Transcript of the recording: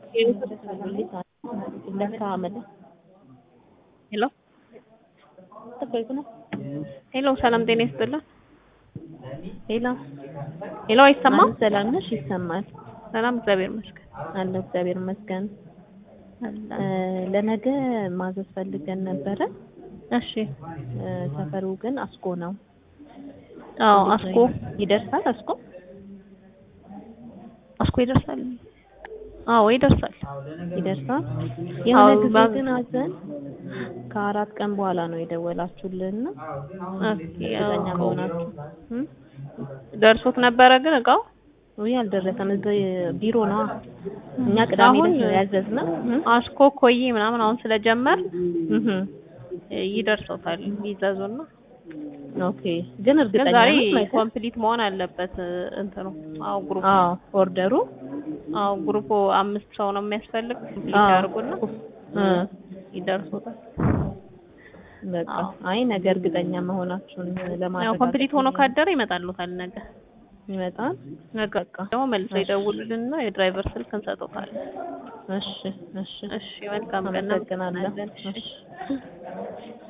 ሄሎ ሄሎ ሰላም ጤና ይስጥልን። ሄሎ ሄሎ አይሰማም? ሰላም ነሽ? ይሰማል። ሰላም እግዚአብሔር ይመስገን። አለ እግዚአብሔር ይመስገን። አለ። ለነገ ማዘዝ ፈልገን ነበረ። እሺ እ፣ ሰፈሩ ግን አስኮ ነው። አዎ አስኮ ይደርሳል? አስኮ አስኮ ይደርሳል። አዎ ይደርሳል። ይደርሳል። የሆነ አዎ፣ ጊዜ ባዝ- ግን አዘን ከአራት ቀን በኋላ ነው የደወላችሁልን እና ኦኬ፣ እርግጠኛ አዎ። መሆናችሁ እ? ደርሶት ነበረ ግን እቃው ውይ አልደረሰም። እዚህ ቢሮ ነው እኛ ቅዳሜ አሁን ዕለት ነው ያዘዝነው። እ? አስኮ ኮዬ ምናምን አሁን ስለጀመር እህ ይደርሰውታል ይዘዙና ኦኬ። ግን ግን እርግጠኛ ዛሬ ነው ማለት ነው? ኮምፕሊት መሆን አለበት እንትኑ አዎ ግሩፕ አዎ ኦርደሩ አዎ ግሩፑ አምስት ሰው ነው የሚያስፈልግ ኮምፕሊት አዎ። ያድርጉና እ ይደርሶታል በቃ አዎ። አይ ነገ እርግጠኛ መሆናችሁን ያው ለማረጋገጥ ኮምፕሊት ሆኖ ካደረ ይመጣሉታል ነገ ይመጣል። ነገ ደግሞ መልሰው ይደውሉልንና የድራይቨር ስልክ እንሰጠውታለን እሺ እሺ እሺ መልካም ቀን አመሰግናለሁ። እናመሰግናለን። እሺ እሺ